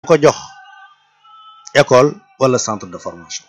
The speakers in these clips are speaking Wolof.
ko jox école wala centre de formation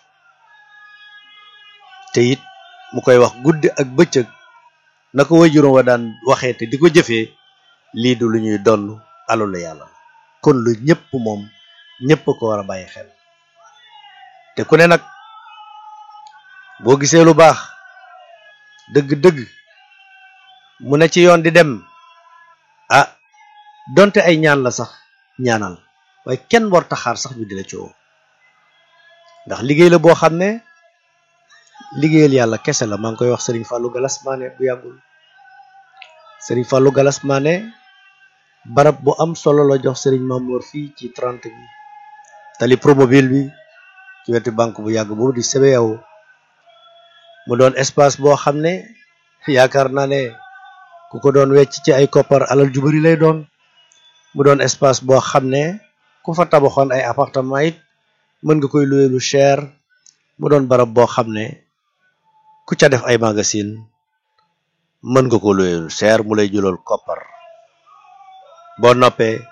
te it mu koy wax guddi ak bëccëg na ko wajuróom wa daan waxee te di ko jëfee lii du lu ñuy donn alalu yàlla la kon lu ñëpp moom ñëpp ko war a bàyyi xel te ku ne nag boo gisee lu baax dëgg-dëgg mu ne ci yoon di dem ah donte ay ñaan la sax ñaanal waaye kenn war taxaar sax ñu di la coow ndax liggéey la boo xam ne liggéeyal yàlla kese la maa ngi koy wax Serigne Fallou Galas Mané bu yàggul Serigne Fallou Galas Mané barab bu am solo la jox Serigne Mamour fii ci 30 bi tali promobile bi ci wetu banque bu yàgg boobu di CBAO mu doon espace boo xam ne yaakaar naa ne ku ko doon wecc ci ay koppar alal ju bari lay doon mu doon espace boo xam ne ku fa tabaxoon ay appartement it mën nga koy louer lu cher mu doon barab boo xam ne ku ca def ay magasin mën nga ko louer lu cher mu lay jëlool koppar boo noppee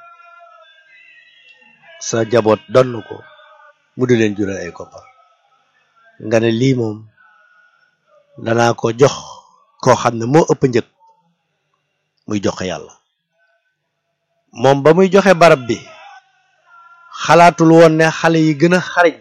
sa jaboot donn ko mu di leen jural ay koppar nga ne lii moom danaa ko jox koo xam ne moo ëpp njëg muy joxe yàlla moom ba muy joxe barab bi xalaatul woon ne xale yi gën a xariñ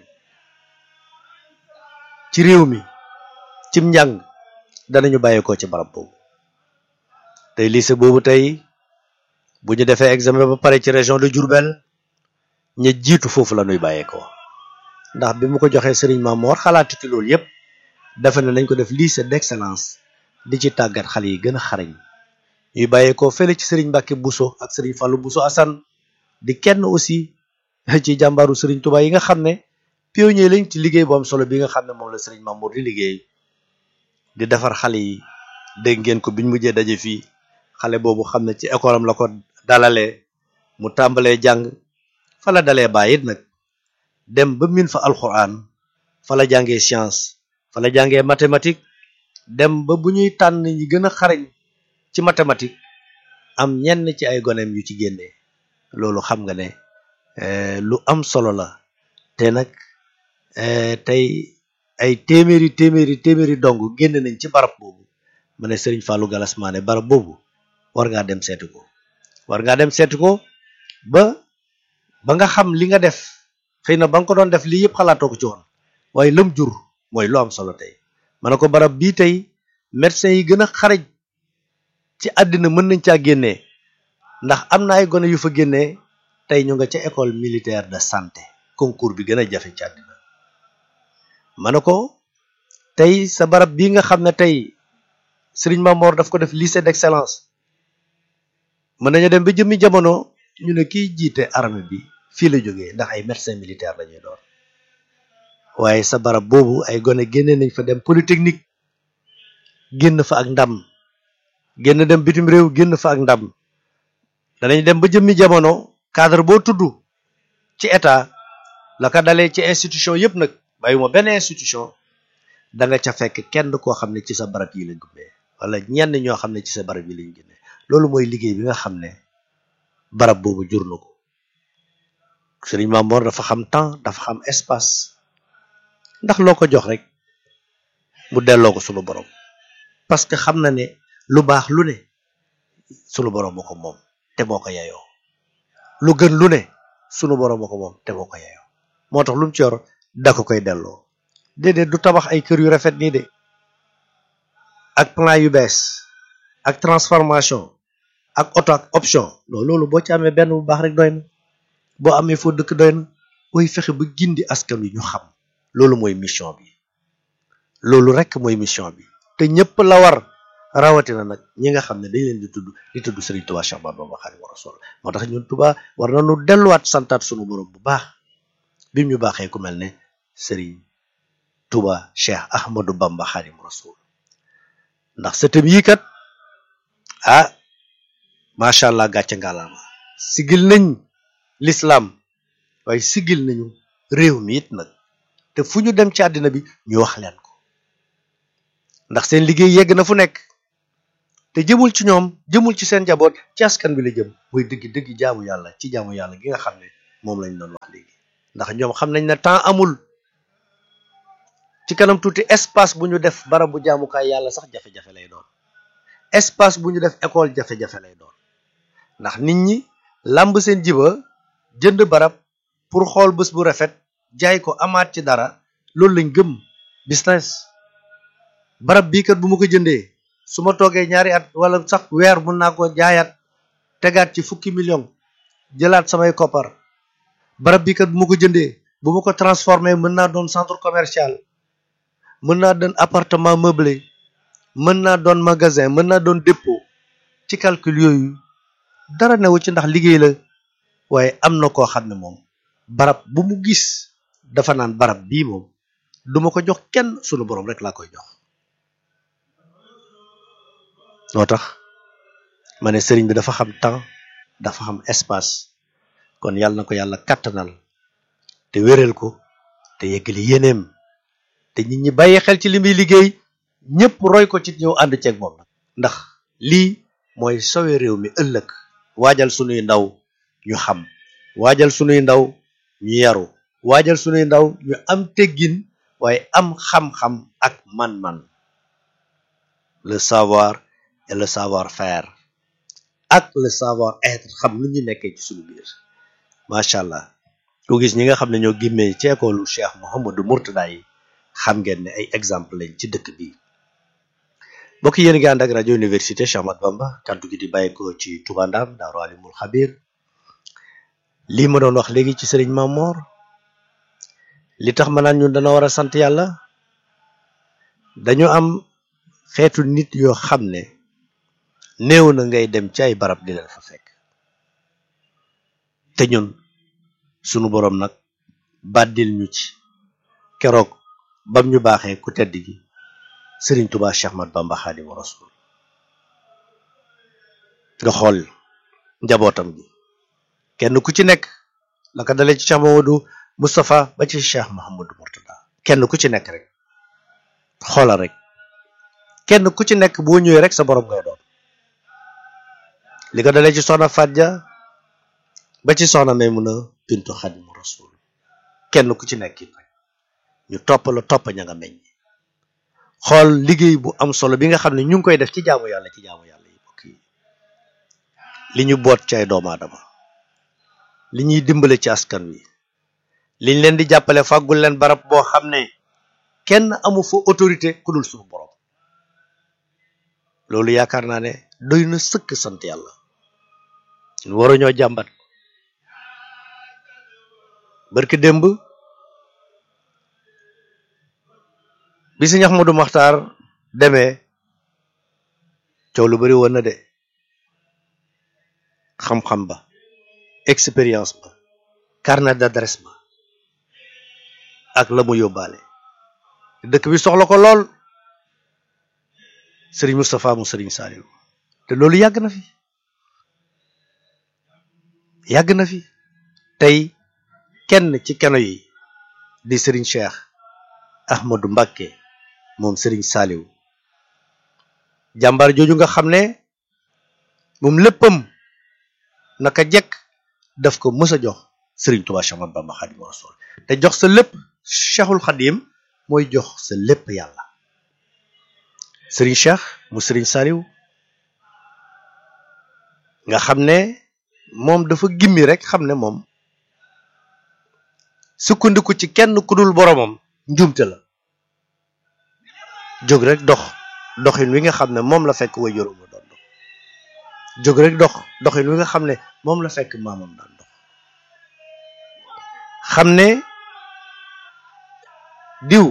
ci réew mi cim njàng danañu bàyyeekoo ci barab boobu tey lycée boobu tey bu ñu defee examen ba pare ci région de Diourbel ña jiitu foofu la ñuy bàyyeekoo ndax bi mu ko joxee Serigne Mamor xalaatu ci loolu yépp dafa ne nañ ko def lycée d'excellence di ci tàggat xale yi gën a xarañ ñuy bàyyeekoo fële ci Serigne Mbacke Bousso ak Serigne Fallou Bousso Assane di kenn aussi ci jàmbaaru Serigne Touba yi nga xam ne pionnier lañ ci liggéey bu am solo bi nga xam ne moom la Serigne Mamour di liggéey di defar xale yi dégg ngeen ko biñ mujjee daje fii xale boobu xam ne ci école am la ko dalalee mu tàmbalee jàng fa la dalee bàyyi it nag dem ba min fa alxuraan fa la jàngee science fa la jàngee mathématique dem ba bu ñuy tànn ñi gën a xarañ ci mathématique am ñenn ci ay goneem yu ci génnee loolu xam nga ne lu am solo la te nag tey ay téeméeri téeméeri téeméeri dong génn nañ ci barab boobu ma ne Serigne Fallou Galas Mané barab boobu war ngaa dem seeti ko war ngaa dem seeti ko ba ba nga xam li nga def xëy na ba nga ko doon def lii yëpp xalaatoo ko ci woon waaye lam jur mooy lu am solo tey ma ne ko barab bii tey médecins yi gën a xaraj ci àddina mën nañ caa génnee ndax am na ay gone yu fa génnee tey ñu nga ca école militaire de santé concours bi gën a jafe ci àddina ma ne ko tey sa barab bii nga xam ne tey Serigne Mamor daf ko def lycée d'excellence mën nañu dem ba jëmmi jamono ñu ne kiy jiite armée bi fii la jógee ndax ay médecin militaire la ñuy doon waaye sa barab boobu ay gone génne nañ fa dem polytechnique génn fa ak ndam génn dem bitim réew génn fa ak ndam danañ dem ba jëmmi jamono cadre boo tudd ci état la ko dalee ci institution yëpp nag bàyyuma benn institution da nga ca fekk kenn koo xam ne ci sa barab yi lañ gummee wala ñenn ñoo xam ne ci sa barab yi lañ génne loolu mooy liggéey bi nga xam ne barab boobu jur na ko Serigne Mamor dafa xam temps dafa xam espace ndax loo ko jox rek mu delloo ko sunu borom parce que xam na ne lu baax lu ne sunu borom moo ko moom te moo ko yeyoo lu gën lu ne sunu borom moo ko moom te moo ko yeyoo moo tax lu mu ci yor da ko koy delloo déedéet du tabax ay kër yu rafet nii de ak plan yu bees ak transformation ak auto ak option non loolu boo ci amee benn bu baax rek doy na boo amee foo dëkk doy na booy fexe ba gindi askan wi ñu xam loolu mooy mission bi loolu rek mooy mission bi te ñëpp la war rawatina nag ñi nga xam ne dañ leen di tudd di tudd Serigne Touba Cheikh Bamba Khadimu Rasul moo tax ñun Touba war nañu delluwaat santaat sunu borom bu baax bi ñu baaxee ku mel ne Serigne Touba Cheikh Ahmadou Bamba Khadimu Rasul ndax sëtëm yii kat ah macha allah gàcce ngalaama sigil nañ l'islam waaye sigil nañu réew mi it nag te fu ñu dem ci àddina bi ñu wax leen ko ndax seen liggéey yegg na fu nekk te jëmul ci ñoom jëmul ci seen njaboot ci askan bi la jëm muy dëgg dëgg jaamu yàlla ci jaamu yàlla gi nga xam ne moom lañ doon wax ndax ñoom xam nañ ne temps amul ci kanam tuuti espace bu ñu def barab bu jaamukaay yàlla sax jafe-jafe lay doon espace bu ñu def école jafe-jafe lay doon ndax nit ñi làmb seen jiba jënd barab pour xool bés bu rafet jaay ko amaat ci dara loolu lañ gëm business barab bii kat bu ma ko jëndee su ma toogee ñaari at wala sax weer mun naa ko jaayaat tegaat ci fukki million jëlaat samay koppar barab bii kat bu ma ko jëndee bu ma ko transformé mën naa doon centre commercial mën naa doon appartement meublé mën naa doon magasin mën naa doon dépôt ci calcul yooyu dara newu ci ndax liggéey la waaye am na koo xam ne moom barab bu mu gis dafa naan barab bii moom duma ko jox kenn sunu borom rek laa koy jox moo tax ma ne sëriñ bi dafa xam temps dafa xam espace kon yàlla na ko yàlla kattanal te wéral ko te yeggali yéeneem te nit ñi bàyyi xel ci li muy liggéey ñëpp roy ko ci ñëw ànd ceeg moom ndax lii mooy sowe réew mi ëllëg waajal sunuy ndaw ñu xam waajal sunuy ndaw ñu yaru waajal sunuy ndaw ñu am teggin waaye am xam-xam ak man-man le savoir et le savoir-faire ak le savoir-être xam lu ñu nekkee ci sunu biir macha allah ku gis ñi nga xam ne ñoo gimmee ci école Cheikh Mouhamadou Mourtada yi xam ngeen ne ay exemple lañ ci dëkk bi mbokk yéen ngi ànd ak rajo université Cheikh Ahmadou Bamba kaddu gi di bàyyi ko ci Touba Ndam Daaru Alimul Xabir lii ma doon wax léegi ci sëriñ Mamor li tax ma naan ñun dana war a sant yàlla dañu am xeetu nit yoo xam ne néew na ngay dem ci ay barab di leen fa fekk te ñun sunu boroom nag bàddil ñu ci keroog bam ñu baaxee ku tedd gi sëriñ Tuubaa Cheikh Ahmadou Bamba Xaadimu Rasuul nga xool njabootam gi kenn ku ci nekk la ko dalee ci Cheikh Mamadou Moustapha ba ci Cheikh Mouhamadou Mourtada kenn ku ci nekk rek xoolal rek kenn ku ci nekk boo ñëwee rek sa borom ngay doon li ko dalee ci soxna Fadja ba ci soxna Maymuna bintu Xaadimu Rasuul kenn ku ci nekk it rek ñu topp la topp ña nga meññ xool liggéey bu am solo bi nga xam ne ñu ngi koy def ci jaamu yàlla ci jaamu yàlla yi bokk yi li ñu boot ci ay doomu aadama li ñuy dimbale ci askan wi liñ leen di jàppale fàggul leen barab boo xam ne kenn amu fa autorité ku dul suñu borom loolu yaakaar naa ne doy na sëkk sant yàlla ñu waruñoo jàmbat barki démb bi si ñax Modou Maxtaar demee coow lu bari woon na de xam-xam ba expérience ba carnet d'adresse ba ak la mu yóbbaale dëkk bi soxla ko lool sëriñ Moustapha mu sëriñ Saliou te loolu yàgg na fi yàgg na fi tey kenn ci keno yi di sëriñ Cheikh Ahmadou Mbacké moom sëriñ Saliou jàmbaar jooju nga xam ne moom léppam naka jekk daf ko mës a jox sëriñ Touba Cheikh Ahmadou Bamba Khadimu Rasul te jox sa lépp Cheikhul Khadim mooy jox sa lépp yàlla sëriñ Cheikh mu sëriñ Saliou nga xam ne moom dafa gimmi rek xam ne moom sukkandiku ci kenn ku dul boromam njuumte la jóg rek dox doxin wi nga xam ne moom la fekk way juróom doon dox jóg rek dox doxin wi nga xam ne moom la fekk maamam daan dox xam ne diw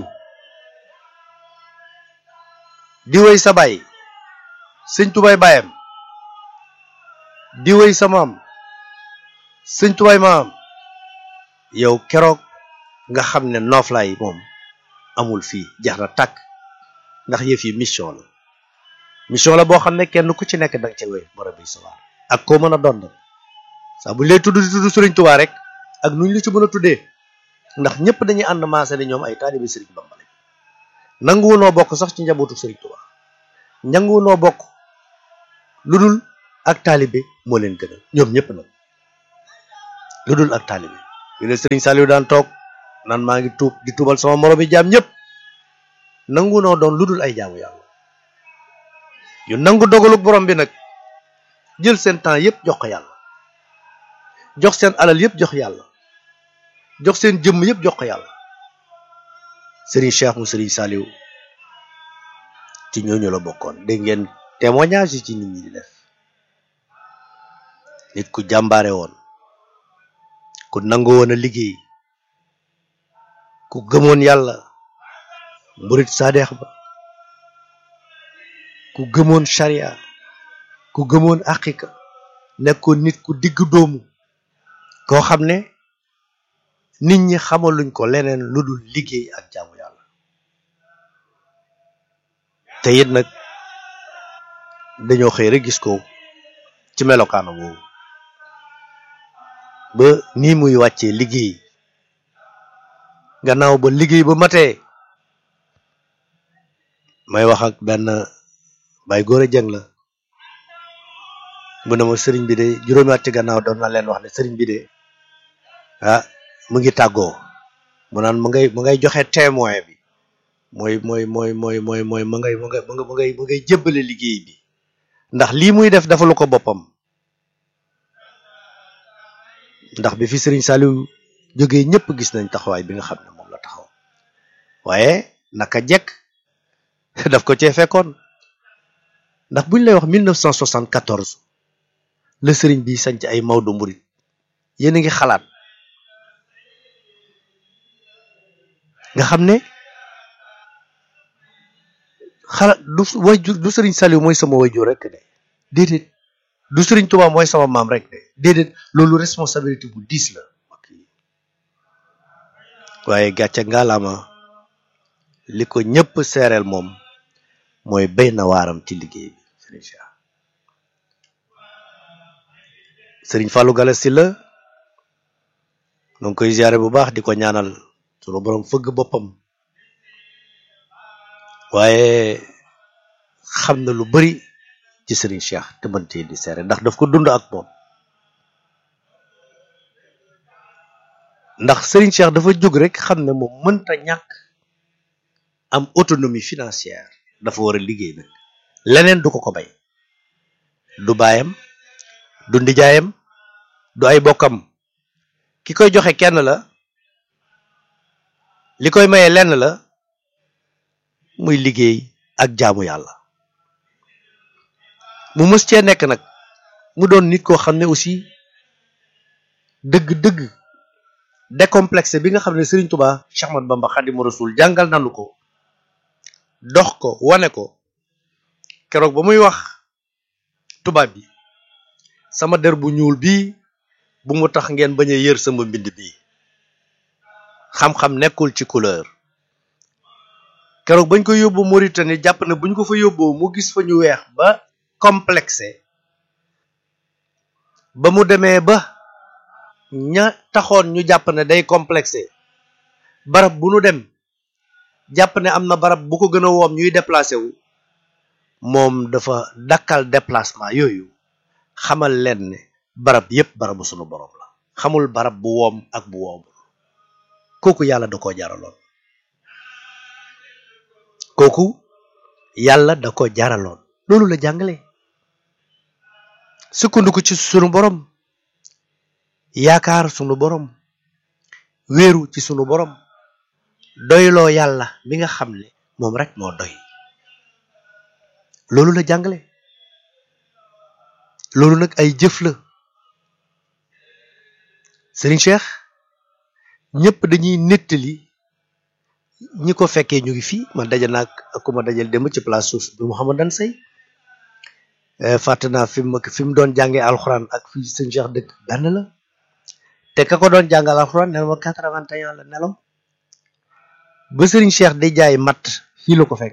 diwéy sa baay sëñ tubay baayam diwéy sa maam sëñ tubay maam yow keroog nga xam ne nooflaay moom amul fii jax na tàkk ndax yëf yi mission la mission la boo xam ne kenn ku ci nekk danga ca wéy borom bi sawaar ak koo mën a doon nag saa bu ñu lay tudd di tudd sëriñ tubaa rek ak nu ñu la ci mën a tuddee ndax ñëpp dañuy ànd maase ne ñoom ay taalibi sëriñ Bamba lañ nanguwu noo bokk sax ci njabootu sëriñ tubaa nanguwu noo bokk lu dul ak taalibe moo leen gënal ñoom ñëpp nag lu dul ak taalibe yu ne Serigne Saliou daan toog naan maa ngi tuub di tuubal sama moroom yi jaam ñëpp nangu noo doon lu dul ay jaamu yàlla yu nangu dogaluk borom bi nag jël seen temps yëpp jox ko yàlla jox seen alal yëpp jox yàlla jox seen jëmm yëpp jox ko yàlla Serigne Cheikh mu Serigne Saliou ci ñooñu la bokkoon dégg ngeen témoignage yi ci nit ñi di def nit ku jàmbaare woon ku nangu woon a liggéey ku gëmoon yàlla mburit saadeex ba ku gëmoon sharia ku gëmoon aqiqa nekkoon nit ku digg doomu koo xam ne nit ñi xamaluñ ko leneen lu dul liggéey ak jaamu yàlla te it nag dañoo xëy rek gis ko ci melokaana boobu ba nii muy wàccee liggéey gannaaw ba liggéey ba matee may wax ak benn bay góor a jëng la mu ne ma sëriñ bi de juróomi at ci gannaaw doon na leen wax ne sëriñ bi de ah mu ngi tàggoo mu naan mu ngay mu ngay joxe témoin bi mooy mooy mooy mooy mooy mooy mu ngay mu ngay mu ngay mu ngay jébbale liggéey bi ndax lii muy def dafa lu ko boppam ndax bi fi Serigne Saliou jógee ñëpp gis nañ taxawaay bi nga xam ne moom la taxaw waaye naka jekk daf ko cee fekkoon ndax buñ lay wax 1974 la Serigne bi sanc ay Maodo Mouride yéen a ngi xalaat nga xam ne xalaat du wayjur du Serigne Saliou mooy sama wayjur rek de déedéet du Serigne Touba mooy sama maam rek de déedéet loolu responsabilité bu diis la waaye gàcce ngalaama li ko ñëpp seereel moom mooy béy na waaram ci liggéey bi Serigne Cheikh Serigne Fallou Galass Sylla nu ngi koy ziare bu baax di ko ñaanal sunu borom fëgg boppam waaye xam na lu bari ci Serigne Cheikh te mëntee di seere ndax daf ko dund ak moom ndax Serigne Cheikh dafa jóg rek xam ne moom mënta ñàkk am autonomie financière dafa war a liggéey nag leneen du ko ko bay du baayam du ndijaayam du ay bokkam ki koy joxe kenn la li koy maye lenn la muy liggéey ak jaamu yàlla mu mës cee nekk nag mu doon nit koo xam ne aussi dëgg-dëgg décomplexé bi nga xam ne Serigne Touba Cheikh Ahmadou Bamba Khadimu Rasul jàngal nanu ko dox ko wane ko keroog ba muy wax tubaab bi sama der bu ñuul bii bu mu tax ngeen bañ a yër sama mbind bii xam-xam nekkul ci couleur keroog bañ ko yóbbu Mauritanie jàpp ne buñ ko fa yóbboo mu gis fa ñu weex ba complexé ba mu demee ba ña taxoon ñu jàpp ne day complexé barab bu nu dem jàpp ne am na barab bu ko gën a woom ñuy déplacé wu moom dafa dakkal déplacement yooyu xamal leen ne barab yépp barabu sunu borom la xamul barab bu woom ak bu woomul kooku yàlla da ko jaraloon kooku yàlla da ko jaraloon loolu la jàngale sukkandiku ci sunu borom yaakaar sunu borom wéeru ci sunu borom doyloo yàlla mi nga xam ne moom rek moo doy loolu la jàngale loolu nag ay jëf la Serigne Cheikh ñëpp dañuy nettali ñi ko fekkee ñu ngi fii man daje naag ak ku ma dajal dem ci place suuf bi Mouhamadan Sey fàtte naa fi mu fi mu doon jàngee alxuraan ak fii sëñ Cheikh dëkk benn la te ka ko doon jàngal alxuraan nee na ma quatre-vingt-un la nelaw ba Serigne Cheikh di jaay matt fii la ko fekk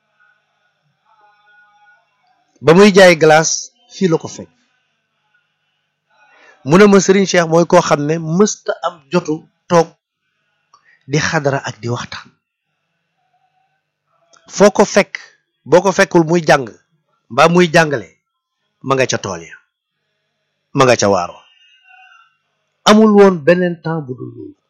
ba muy jaay glace fii la ko fekk mu ne ma Serigne Cheikh mooy koo xam ne mësta am jotu toog di xadara ak di waxtaan foo ko fekk boo ko fekkul muy jàng mbaa muy jàngale ma nga ca tool ya ma nga ca waaro amul woon beneen temps bu dul loolu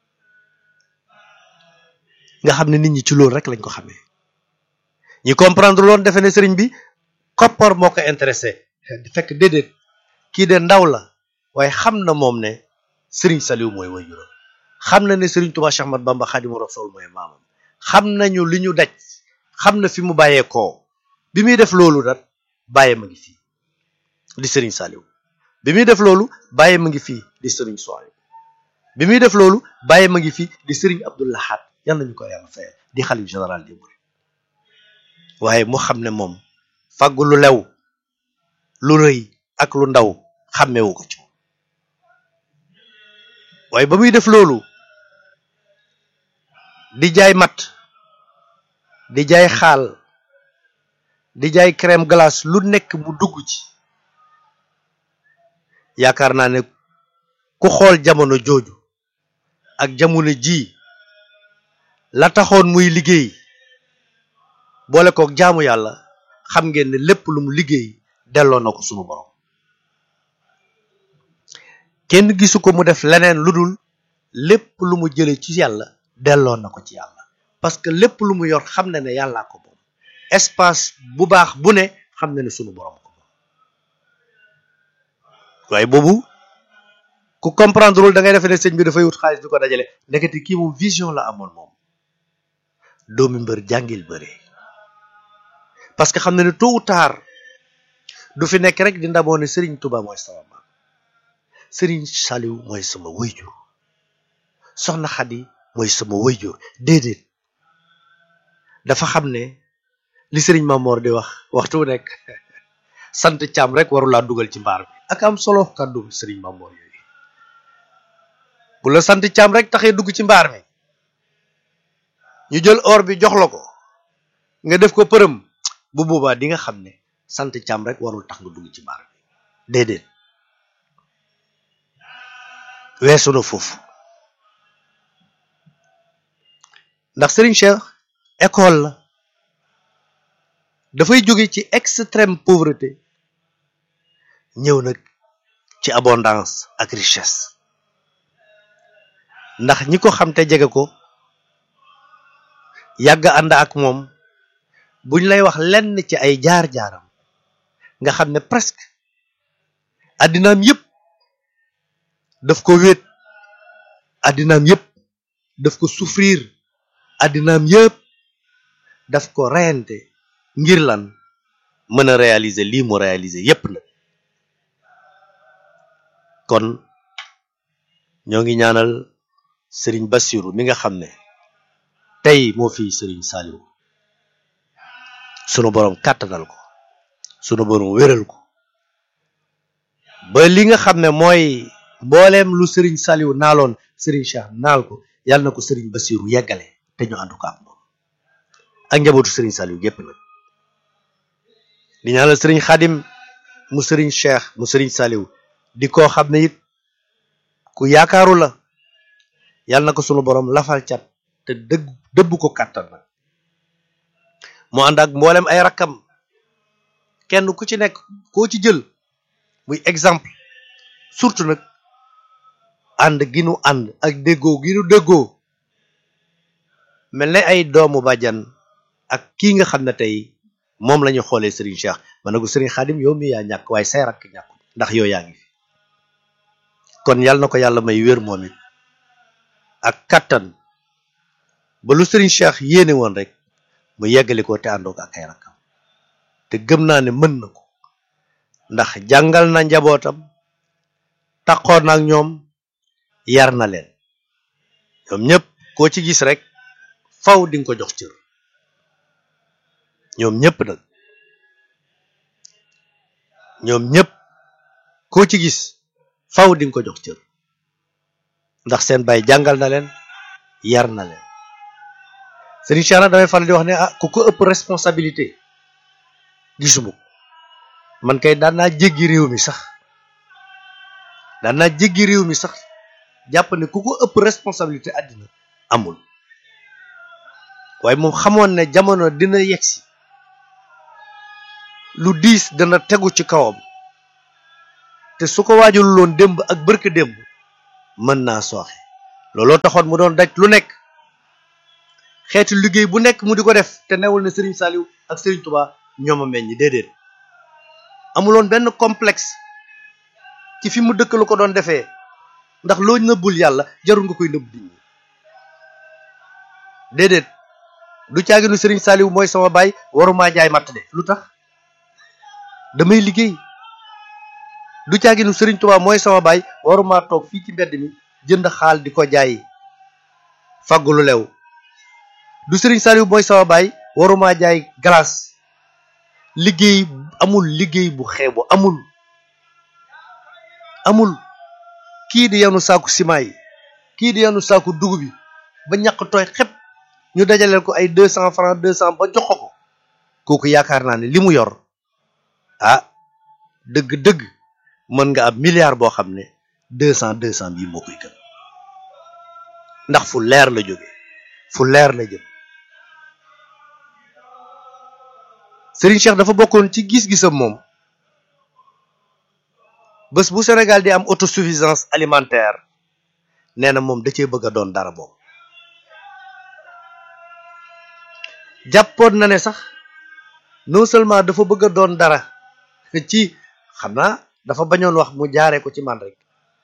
nga xam ne nit ñi ci loolu rek lañ ko xamee ñi comprendre loon defe ne sëriñ bi koppar moo ko intéressé di fekk déedéet kii de ndaw la waaye xam na moom ne sëriñ Saliou mooy waajuram xam na ne sëriñ Touba Cheikh Ahmad Bamba Khadimu Rasul mooy maamam xam nañu li ñu daj xam na fi mu bàyyeekoo bi muy def loolu nag bàyyi ma ngi fii di sëriñ Saliou bi muy def loolu bàyyi ma ngi fii di sëriñ Soy bi muy def loolu bàyyi ma ngi fii di sëriñ Abdou Lahad yal nañu ko yàlla fayal di xalif général des mourides waaye mu xam ne moom fàggu lu lew lu rëy ak lu ndaw xàmmewu ko ci moom waaye ba muy def loolu di jaay mat di jaay xaal di jaay crème glace lu nekk mu dugg ci yaakaar naa ne ku xool jamono jooju ak jamono ji la taxoon muy liggéey boole kook jaamu yàlla xam ngeen ne lépp lu mu liggéey delloo na ko sunu borom kenn gisu ko mu def leneen lu dul lépp lu mu jële ci yàlla delloo na ko ci yàlla parce que lépp lu mu yor xam na ne yàllaa ko moom espace bu baax bu ne xam na ne sunu borom ko moom waaye boobu ku comprendre lul da ngay defe ne sëñ bi dafay wut xaalis di ko dajale ndekete kii moom vision la amoon moom doomi mbër jàngil bëre parce que xam na ne tôt ou tard du fi nekk rek di ndamoo ne Serigne Touba mooy sama maam Serigne Saliou mooy sama wayjur soxna Xadi mooy sama wayjur déedéet dafa xam ne li Serigne Mamor di wax waxtu wu nekk sant caam rek warulaa dugal ci mbaar bi ak am solo kàddu Serigne Mamor yooyu bu la sant caam rek taxee dugg ci mbaar mi ñu jël or bi jox la ko nga def ko përëm bu boobaa di nga xam ne sant càmm rek warul tax nga dugg ci mbaar bi déedéet weesu na foofu ndax Serigne Cheikh école la dafay jóge ci extrême pauvreté ñëw nag ci abondance ak richesse ndax ñi ko xam te jege ko yàgg ànd ak moom buñ lay wax lenn ci ay jaar-jaaram nga xam ne presque addinaam yëpp daf ko wéet addinaam yëpp daf ko souffrir addinaam yëpp daf ko reyante ngir lan mën a réaliser lii mu réaliser yëpp nag kon ñoo ngi ñaanal Serigne Bassirou mi nga xam ne tey moo fi Serigne Saliou sunu borom kàttanal ko sunu borom wéral ko ba li nga xam ne mooy mbooleem lu Serigne Saliou naaloon Serigne Cheikh naal ko yàlla na ko Serigne Bassirou yeggale te ñu àndu ko ak moom ak njabootu Serigne Saliou gépp nag di ñaanal Serigne Khadim mu Serigne Cheikh mu Serigne Saliou di koo xam ne it ku yaakaaru la yàlla na ko sunu borom lafal cat te dëgg dëbb ko kàttan nag mu ànd ak mboolem ay rakkam kenn ku ci nekk koo ci jël muy exemple surtout nag ànd gi nu ànd ak déggoo gi nu déggoo mel ne ay doomu bàjjan ak kii nga xam ne tey moom la ñu xoolee Serigne Cheikh ma ne ko Serigne Khadim yow mi yaa ñàkk waaye say rakk ñàkk ndax yow yaa ngi fi kon yàlla na ko yàlla may wér moom it ak kattan ba lu Serigne Cheikh yéene woon rek mu yeggali ko te àndoo ko ak ay rakkam te gëm naa ne mën na ko ndax jàngal na njabootam taxoon ak ñoom yar na leen ñoom ñëpp koo ci gis rek faw di nga ko jox cër ñoom ñëpp nag ñoom ñëpp koo ci gis faw di nga ko jox cër ndax seen baay jàngal na leen yar na leen Serigne Cheikh nag damay faral di wax ne ah ku ko ëpp responsabilité gisuma ko man kay daan naa jéggi réew mi sax daan naa jéggi réew mi sax jàpp ne ku ko ëpp responsabilité àddina amul waaye moom xamoon ne jamono dina yegsi lu diis dana tegu ci kawam te su ko waajul loon démb ak bërka démb mën naa sooxe looloo taxoon mu doon daj lu nekk xeetu liggéey bu nekk mu di ko def te newul ne Serigne Saliou ak Serigne Touba ñoom a meññ déedéet amuloon benn complexe ci fi mu dëkk la ko doon defee ndax loo nëbbul yàlla jarul nga koy nëbb nit ñi déedéet du caaginu Serigne Saliou mooy sama baay waruma jaay matt de lu tax damay liggéey du caaginu Serigne Touba mooy sama baay waruma toog fii ci mbedd mi jënd xaal di ko jaay faggu lu lew du Serigne Saliou mooy sama baay waruma jaay glace liggéey amul liggéey bu xeebu amul amul kii di yanu saaku ciment yi kii di yanu saaku dugub bi ba ñàkk tooy xep ñu dajaleel ko ay deux cent francs deux cent ba jox ko kooku yaakaar naa ne li mu yor ah dëgg-dëgg mën nga am milliard boo xam ne deux cent deux cent bii moo koy gën ndax fu leer la jóge fu leer la jëm Serigne Cheikh dafa bokkoon ci gis-gisam moom bés bu Sénégal di am autosuffisance alimentaire nee na moom da cee bëgg a doon dara boobu jàppoon na ne sax non seulement dafa bëgg a doon dara ci xam naa dafa bañoon wax mu jaaree ko ci man rek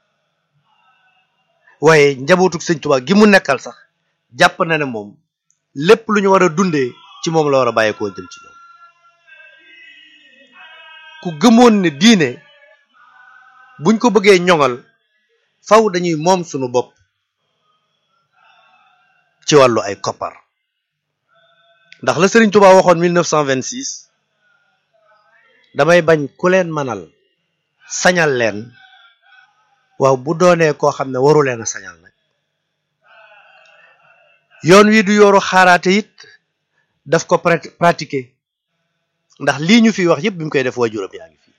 waaye njabootug sëñ Tuubaa gi mu nekkal sax jàpp na ne moom lépp lu ñu war a dundee ci moom la war a bàyyeekoo jëm ci ñoom ku gëmoon ne diine buñ ko bëggee ñoŋal faw dañuy moom sunu bopp ci wàllu ay koppar ndax la Serigne Touba waxoon 1926 damay bañ ku leen manal sañal leen waaw bu doonee koo xam ne waru leen a sañal nag yoon wi du yooru xaaraate it daf ko pratiquer ndax lii ñu fi wax yëpp bi mu koy def waajuram yaa ngi fi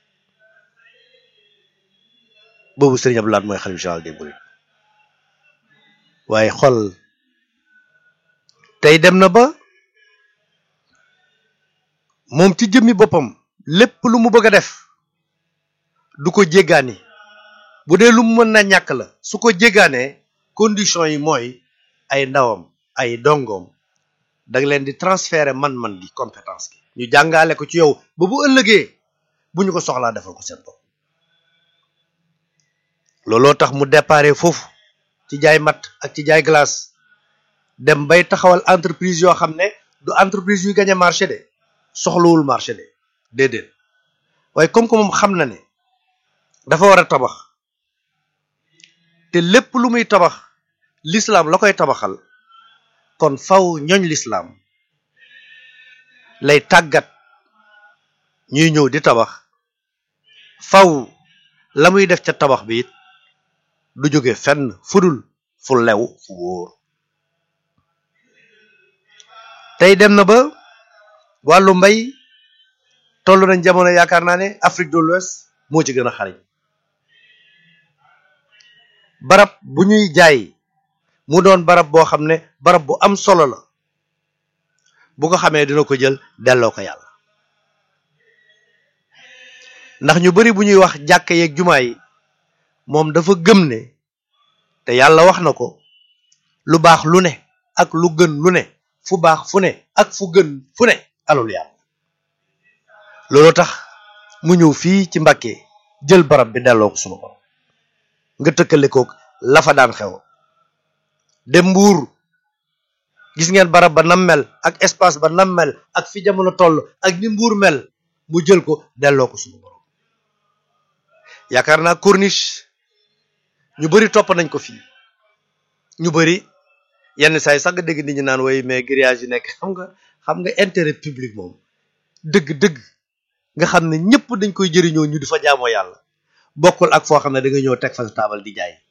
boobu Serigne Abdou Lahad mooy xalif général des mourides waaye xol tey dem na ba moom ci jëmmi boppam lépp lu mu bëgg a def du ko jéggaani bu dee lu mu mën na ñàkk la su ko jéggaanee condition yi mooy ay ndawam ay dongoom da nga leen di transférer man-man gi compétence gi ñu jàngale ko ci yow ba bu ëllëgee bu ñu ko soxlaa defal ko seen bopp looloo tax mu déparé foofu ci jaay mat ak ci jaay glace dem bay taxawal entreprise yoo xam ne du entreprise yuy gagné marché de soxlawul marché de déedéet waaye comme que moom xam na ne dafa war a tabax te lépp lu muy tabax l'islam la koy tabaxal kon faw ñooñ l'islam lay tàggat ñuy ñëw di tabax faw la muy def ca tabax bi it du jóge fenn fudul fu lew fu wóor tey dem na ba wàllu mbay toll nañ jamono yaakaar naa ne Afrique de l'Ouest moo ci gën a xariñ barab bu ñuy jaay mu doon barab boo xam ne barab bu am solo la bu ko xamee dina ko jël delloo ko yàlla ndax ñu bari bu ñuy wax jàkk yeeg jumaa yi moom dafa gëm ne te yàlla wax na ko lu baax lu ne ak lu gën lu ne fu baax fu ne ak fu gën fu ne alul yàlla loolu tax mu ñëw fii ci Mbàkke jël barab bi delloo ko sunu borom nga tëkkale koog la fa daan xew dem mbuur gis ngeen barab ba nam mel ak espace ba nam mel ak fi jamono toll ak ni mbuur mel mu jël ko delloo ko sunu borom yaakaar naa corniche ñu bari topp nañ ko fii ñu bari yenn saa yi sax nga dégg nit ñi naan way mais grillage yi nekk xam nga xam nga intérêt public moom dëgg-dëgg nga xam ne ñëpp dañ koy jëriñoo ñu di fa jaamoo yàlla bokkul ak foo xam ne da nga ñëw teg fa sa taabal di jaay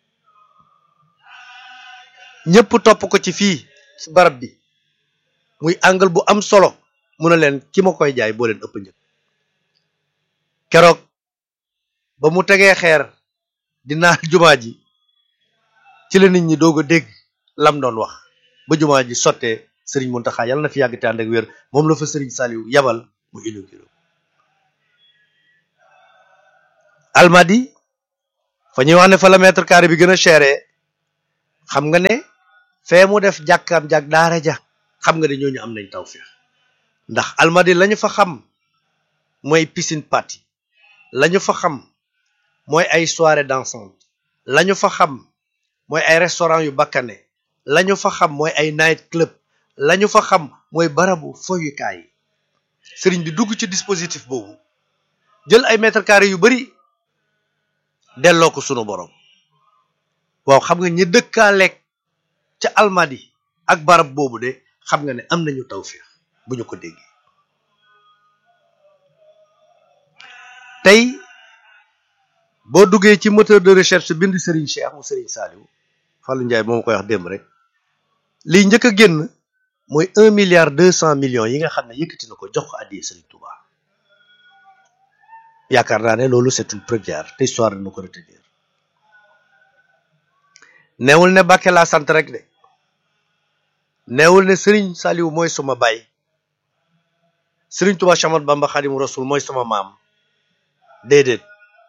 ñëpp topp ko ci fii ci barab bi muy angle bu am solo mu ne leen ki ma koy jaay boo leen ëpp njëg keroog ba mu tegee xeer di naal jumaa ji ci la nit ñi doog a dégg lam doon wax ba jumaa ji sottee Serigne Mountakha yàlla na fi yàgg te ànd ak wér moom la fa Serigne Saliou yabal mu inauguré almadi fa ñuy wax ne fa la mètre carré bi gën a chéré xam nga ne fee mu def jàkkaam jàkk daara ja xam nga ne ñooñu am nañ tawfeex ndax almadi lañu fa xam mooy piscine party lañu fa xam mooy ay soirée dansante lañu fa xam mooy ay restaurant yu bakkane lañu fa xam mooy ay night club lañu fa xam mooy barabu foyukaay sëriñ bi dugg ci dispositif boobu jël ay mètre carré yu bari delloo ko sunu borom waaw xam nga ñi dëkkaaleeg ca almadi ak barab boobu de xam nga ne am nañu tawfeex bu ñu ko déggee tey boo duggee ci moteur de recherche bind Serigne Cheikh mu Serigne Saliou Fallou Ndiaye moom koy wax démb rek liy njëkk a génn mooy un milliard deux cent millions yi nga xam ne yëkkati na ko jox ko addiyee Serigne Touba yaakaar naa ne loolu c'est une première te histoire dina ko retenir neewul ne Bakke laa sant rek de neewul ne Serigne Saliou mooy suma baay Serigne Touba Chamat Bamba Xadimu Rasul mooy sama maam déedéet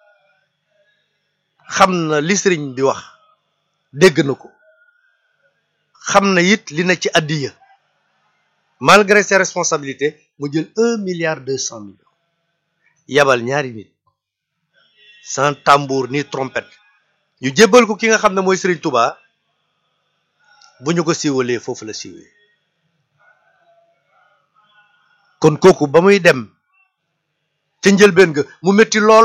xam na li sëriñ bi wax dégg na ko xam na it li na ci addiya malgré ses responsabilités mu jël un milliard deux cent millions yabal ñaari nit sans tambour ni trompette ñu jébbal ko ki nga xam ne mooy sëriñ Touba bu ñu ko siiwalee foofu la siiwee kon kooku ba muy dem ca njëlbeen ga mu metti lool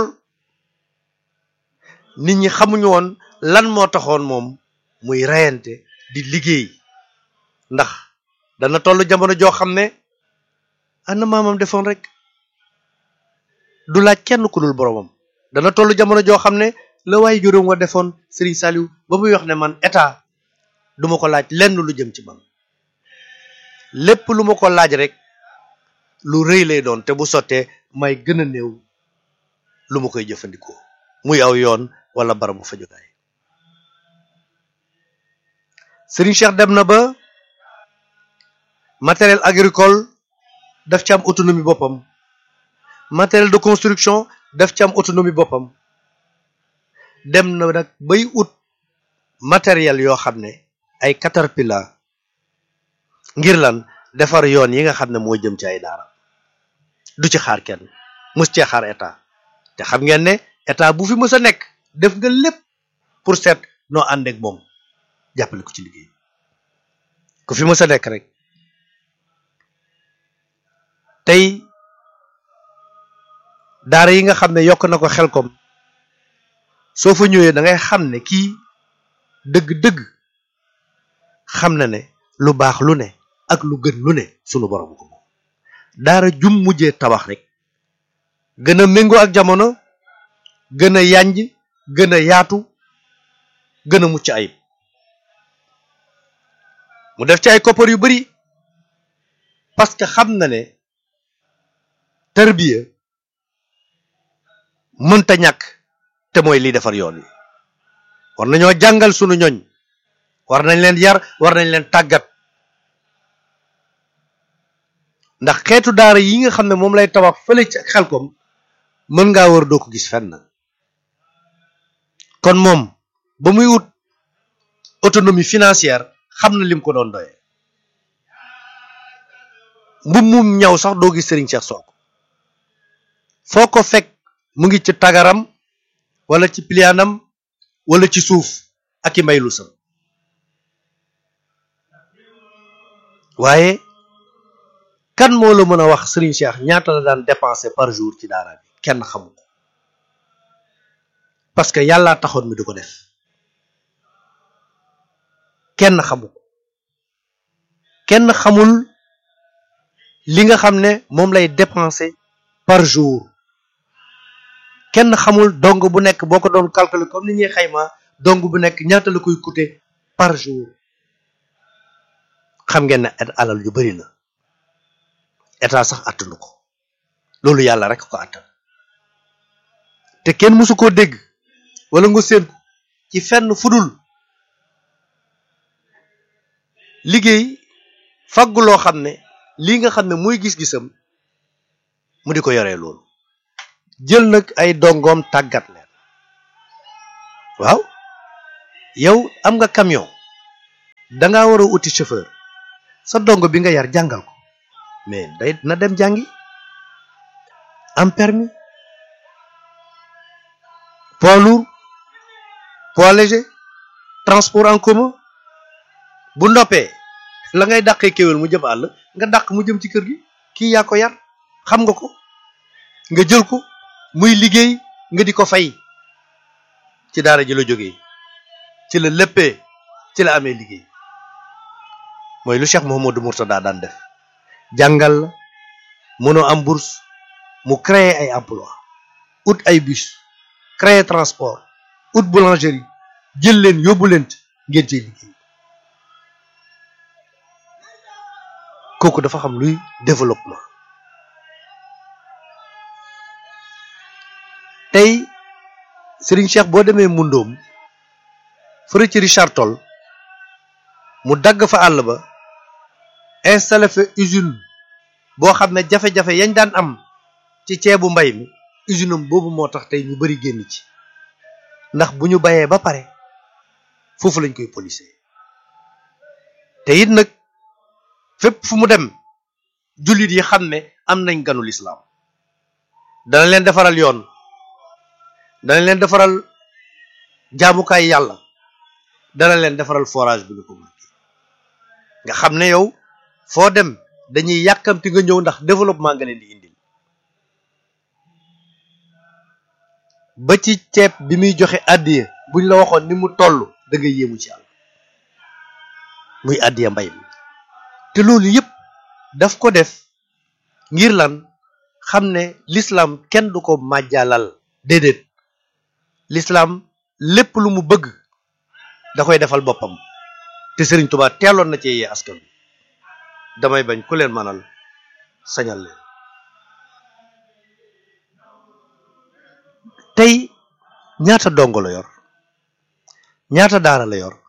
nit ñi xamuñu woon lan moo taxoon moom muy reyante di liggéey ndax dana toll jamono joo xam ne ana maamam defoon rek du laaj kenn ku dul boromam dana toll jamono joo xam ne la waaye juróom wa defoon Serigne Saliou ba muy wax ne man état duma ko laaj lenn lu jëm ci man lépp lu ma ko laaj rek lu rëy lay doon te bu sottee may gën a néew lu ma koy jëfandikoo muy aw yoon wala barabu fajukaay Serigne Cheikh dem na ba matériel agricole daf ci am autonomie boppam matériel de construction daf ci am autonomie boppam dem na nag bay ut matériel yoo xam ne ay caterpillar ngir lan defar yoon yi nga xam ne moo jëm ci ay daara du ci xaar kenn mus cee xaar état te xam ngeen ne état bu fi mës a nekk def nga lépp pour seet noo ànd ak moom jàppale ko ci liggéey ku fi mës a nekk rek tey daara yi nga xam ne yokk na ko xel kom soo fa ñëwee da ngay xam ne kii dëgg-dëgg xam na ne lu baax lu ne ak lu gën lu ne sunu borom ko moom daara jum mujjee tabax rek gën a méngoo ak jamono gën a yanj gën a yaatu gën a mucc ayib mu def ci ay koppar yu bari parce que xam na ne tarbiya mënta ñàkk te mooy liy defar yoon wi war nañoo jàngal sunu ñoñ war nañ leen yar war nañ leen tàggat ndax xeetu daara yi nga xam ne moom lay tabax fële ci xelkom mën ngaa war doo ko gis fenn kon moom ba muy wut autonomie financière xam na lim ko doon doye mbub mum ñaw sax doo gis Serigne Cheikh Sonko foo ko fekk mu ngi ci tagaram wala ci plianam wala ci suuf ak i mbay lu sam waaye kan moo la mën a wax Serigne Cheikh ñaata la daan dépenser par jour ci daara bi kenn xamu ko parce que yàllaa taxoon mi di ko def kenn xamu ko kenn xamul li nga xam ne moom lay dépenser par jour kenn xamul dong bu nekk boo ko doon calculer comme ni ñuy xayma dong bu nekk ñaata la koy coûter par jour xam ngeen ne alal yu bari la état sax attanu ko loolu yàlla rek ko attan te kenn mësu koo dégg wala nga séen ko ci fenn fudul liggéey faggu loo xam ne lii nga xam ne muy gis-gisam mu di ko yoree loolu jël nag ay dongoom tàggat leen waaw yow am nga camion da ngaa war a uti chauffeur sa dongo bi nga yar jàngal ko mais day na dem jàngi am permis poids lourd poids léger transport en commun bu noppee la ngay dàqee kéwél mu jëm àll nga dàq mu jëm ci kër gi kii yaa ko yar xam nga ko nga jël ko muy liggéey nga di ko fay ci daara ji la jógee ci la léppee ci la amee liggéey mooy lu Cheikh Mouhamadou Mourtada daan def jàngal la mënoo am bourse mu créer ay emploi ut ay bus créer transport ut boulangerie jël leen yóbbu leen ngeen cee liggéey kooku dafa xam luy développement tey Serigne Cheikh boo demee Mundoom fëra ci Richard Toll mu dagg fa àll ba installé fa usine boo xam ne jafe-jafe yañ daan am ci ceebu mbay mi usine am boobu moo tax tey ñu bari génn ci ndax bu ñu bayee ba pare foofu lañ koy polisé te it nag fépp fu mu dem jullit yi xam ne am nañ ganu lislaam dana leen defaral yoon dana leen defaral jaamukaay yàlla dana leen defaral forage bi nga ko mën nga xam ne yow foo dem dañuy yàkkamti nga ñëw ndax développement nga leen di indil ba ci ceeb bi muy joxe àddiya buñ la waxoon ni mu toll da nga yéemu ci yàlla muy àddiya mbay mi te loolu yëpp daf ko def ngir lan xam ne l'islam kenn du ko màjjalal déedéet l'islam lépp lu mu bëgg da koy defal boppam te Serigne Touba teeloon na ci yee askan bi damay bañ ku leen manal sañal leen tey ñaata dongo la yor ñaata daara la yor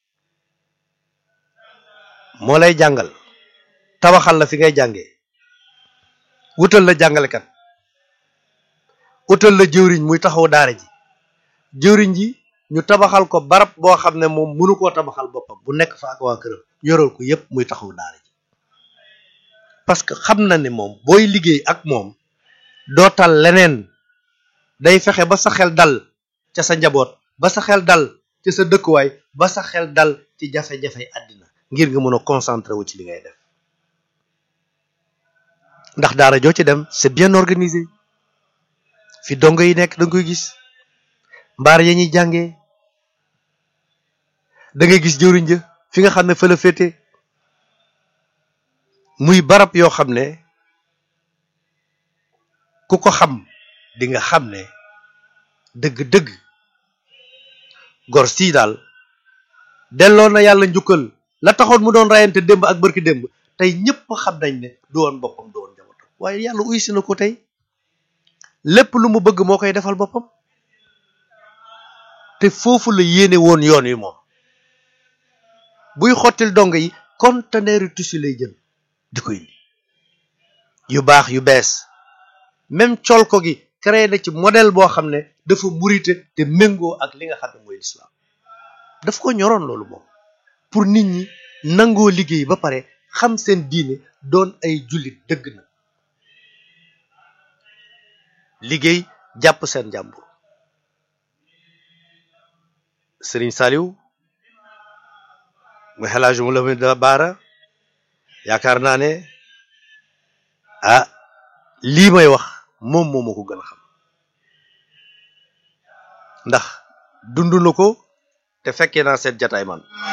moo lay jàngal tabaxal la fi ngay jàngee wutal la jàngalekat wutal la jëwriñ muy taxaw daara ji jëwriñ ji ñu tabaxal ko barab boo xam ne moom mënu koo tabaxal boppam bu nekk fa ak waa këram yoral ko yépp muy taxaw daara ji parce que xam na ne moom booy liggéey ak moom dootal leneen day fexe ba sa xel dal ca sa njaboot ba sa xel dal ca sa dëkkuwaay ba sa xel dal ci jafe-jafe àddina ngir nga mën a concentré wu ci li ngay def ndax daara joo ci dem c'est bien organisé fi dongo yi nekk da nga koy gis mbaar ya ñuy jàngee da ngay gis jëwriñ ja fi nga xam ne fa la féete muy barab yoo xam ne ku ko xam di nga xam ne dëgg-dëgg gor sii daal delloo na yàlla njukkal la taxoon mu doon rayante démb ak bërki démb tey ñëpp xam nañ ne du woon boppam du woon njabootam waaye yàlla uysi na ko tey lépp lu mu bëgg moo koy defal boppam te foofu la yéene woon yoon wi moom buy xottil dong yi conteneur tissu lay jël di ko indi yu baax yu bees même col ko gi créé na ci modèle boo xam ne dafa murite te méngoo ak li nga xam ne mooy l'islam daf ko ñoroon loolu moom pour nit ñi nangoo liggéey ba pare xam seen diine doon ay jullit dëgg na liggéey jàpp seen jàmbur Serigne Saliou mu xelaaju mu la mu da baara yaakaar naa ne ah lii may wax moom moo ma ko gën a xam ndax dund na ko te fekkee naa seet jataay man